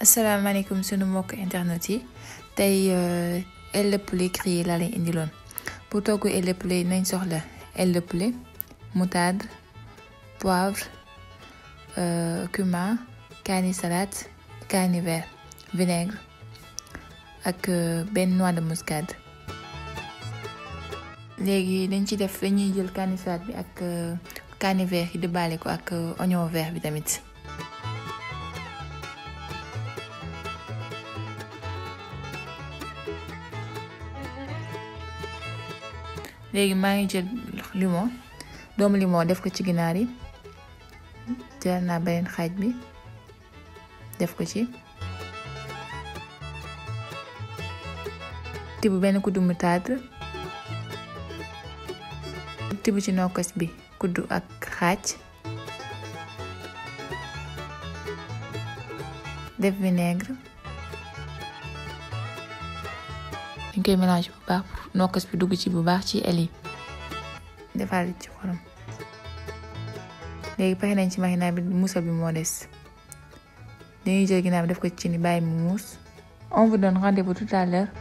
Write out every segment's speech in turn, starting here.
asalaamaaleykum sunu mbokk internet yi tey aile de poulet grillé laa leen indiloon pour togg aile de poulet nañ soxla aile de poulet moutarde poivre cumin kaani salade kaani vert vinaigre ak benn noix de muscade léegi dañ ci def dañuy jël kaani salade bi ak kaani vert yi di baale ko ak oignon vert bi tamit léegi maa ngi jël limon doomu limon def ko ci ginaar yi jël naa beneen xaaj bi def ko ci tibb benn kuddu moutarde tibb ci nokkos bi kuddu ak xaaj def vinaigre dañ koy mélange bu baax pour nokkos bi dugg ci bu baax ci el yi defaat ci xorom léegi pare nañ ci marinade bi muusal bi moo des dañuy jël ginnaaw bi def ko ci ni bàyyi mu muus on vous donne rendez-vous tout à l'heure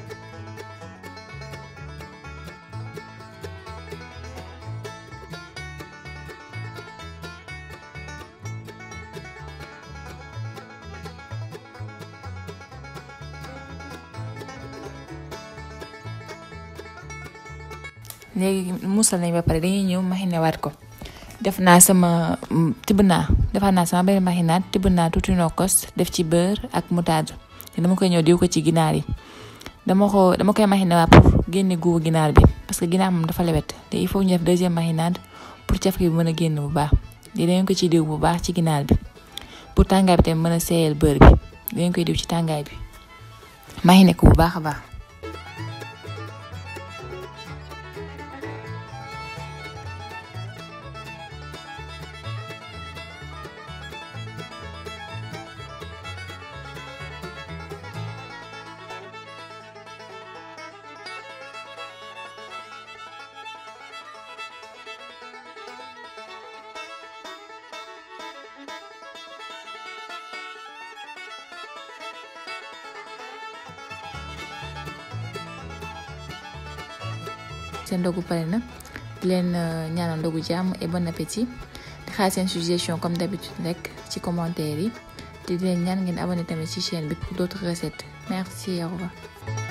léegi muusal nañ ba pare dañuy ñëw mariner waat ko def naa sama tibb naa defaat naa sama benn marinade tibb naa tuuti nokkos def ci beurre ak moutarde te dama koy ñëw diw ko ci ginaar yi dama ko dama koy mariner waat pour génne guubu ginaar bi parce que ginaar moom dafa lewet te il faut ñu def deuxième marinade pour caf gi mën a génn bu baax di dañ ko ci diw bu baax ci ginaar bi pour tàngaay bi tamit mën a seeyal beurre bi dañ koy diw ci tàngaay bi mariner ko bu baax a baax seen ndogu pare na di leen ñaanal ndogu jàmm et bon appétit di xaar seen suggestion comme d'habitude rek ci commentaire yi te di leen ñaan ngeen abonné tamit ci chaîne bi pour d'autres recettes merci au revoir